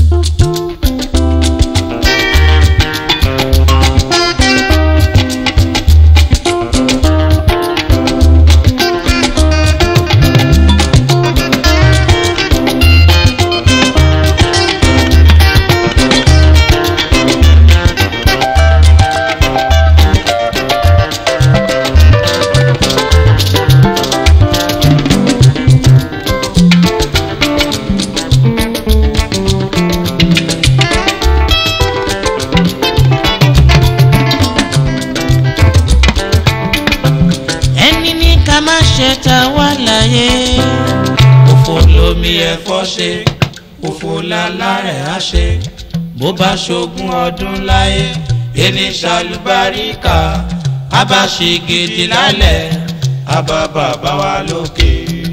ẹni ní ká má ṣe ta wá láyé. òfò lomi ẹ̀fọ́ ṣe òfò lálá ẹ̀ á ṣe bó bá ṣogún ọdún láyé ẹni ṣàlùbáríkà á bá ṣe gidi lálẹ́ á bá bàbá wa lókè.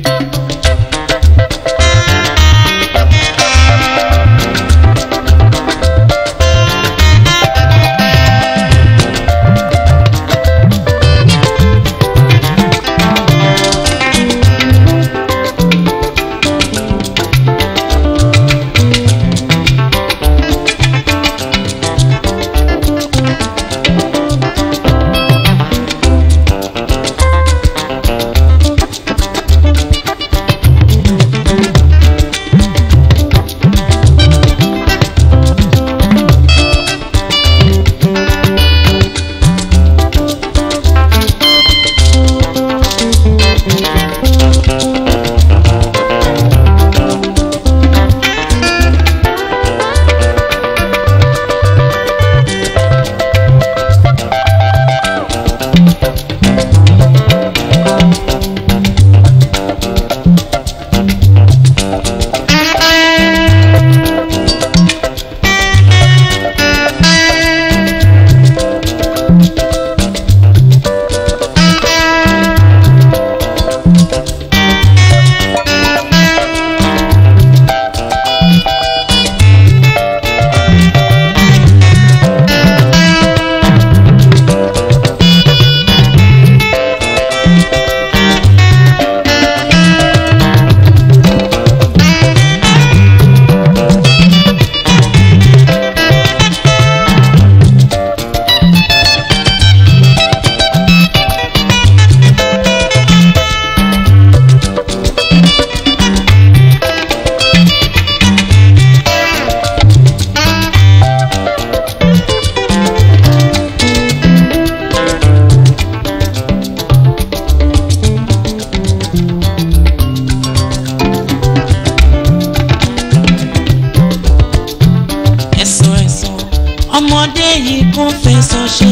ẹ̀sọ́ ẹ̀sọ́ ọmọdé yìí kún fẹsọ̀ ṣe.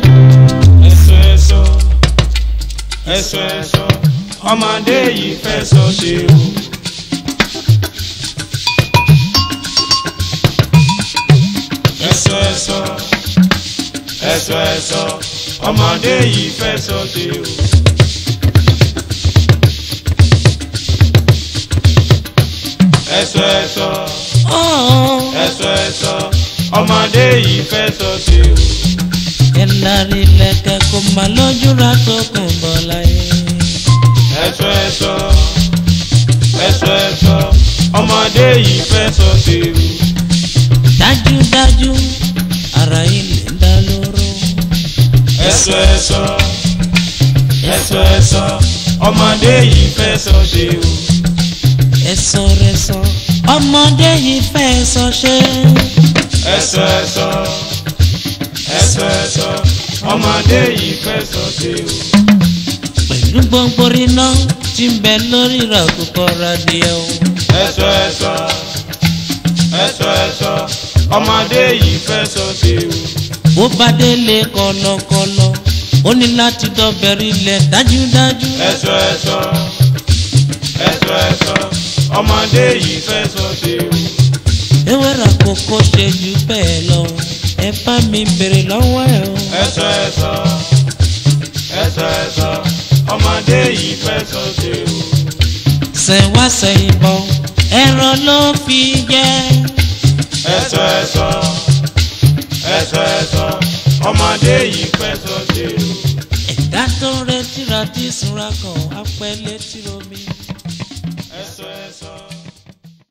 ẹ̀sọ́ ẹ̀sọ́ ẹ̀sọ́ ẹ̀sọ́ ọmọdé yìí fẹ́ sọ ṣe o. ẹ̀sọ́ ẹ̀sọ́ ẹ̀sọ́ ẹ̀sọ́ ọmọdé yìí fẹ́ sọ ṣe o. ẹ̀sọ́ ẹ̀sọ́ ẹ̀sọ́ ẹ̀sọ́ ọmọdé yìí fẹ́ sọ ṣe o. ẹ̀lárí lẹ̀kẹ̀ kò má lójú ra tó kùn bọ̀ láyé. ẹ̀sọ́ ẹ̀sọ́ ẹ̀sọ́ ẹ̀sọ́ ọmọdé yìí fẹ́ sọ sí i. dájúdájú ara ilé ń dá lóró. ẹ̀sọ́ ẹ̀sọ́ ẹ̀sọ́ ẹ̀sọ́ ọmọdé yìí fẹ́ sọ sí i. ẹ̀sọ́ rẹ̀ sọ ọmọdé yìí fẹ́ sọ ṣe. ẹ̀sọ́ ẹ̀sọ́ ẹ̀sọ́ ẹ̀sọ́ ọmọdé yìí fẹ́ sọ sí i. pẹ̀lú gbogbo iná tí ń bẹ lórí ìràkùkọ radìẹ o. ẹ̀sọ́ ẹ̀sọ́ ẹ̀sọ́ ẹ̀sọ́ ọmọdé yìí fẹ́ sọ sí i. bó bá délé kọlọkọlọ ó ní láti dọ̀bẹ̀rẹ̀ ilẹ̀ dájúdájú. ẹ̀sọ́ ẹ̀sọ́ ẹ̀sọ́ ẹ̀sọ́ ọmọdé yìí fẹ́ sọ sí i. ewéra kókó ṣe jù bẹ́ẹ̀ lọ ẹ bá mi bèrè lọ́wọ́ ẹ o. ẹ̀sọ́ ẹ̀sọ́ ẹ̀sọ́ ẹ̀sọ́ ọmọdé yìí fẹ́ sọ sí i. sẹ̀wá sẹ̀yìn bọ̀ ẹran ló fi jẹ́. ẹ̀sọ́ ẹ̀sọ́ ẹ̀sọ́ ẹ̀sọ́ ọmọdé yìí fẹ́ sọ sí i. ẹ̀dá tó retí ra tí ìsúnra kan á pẹ́ létí omi.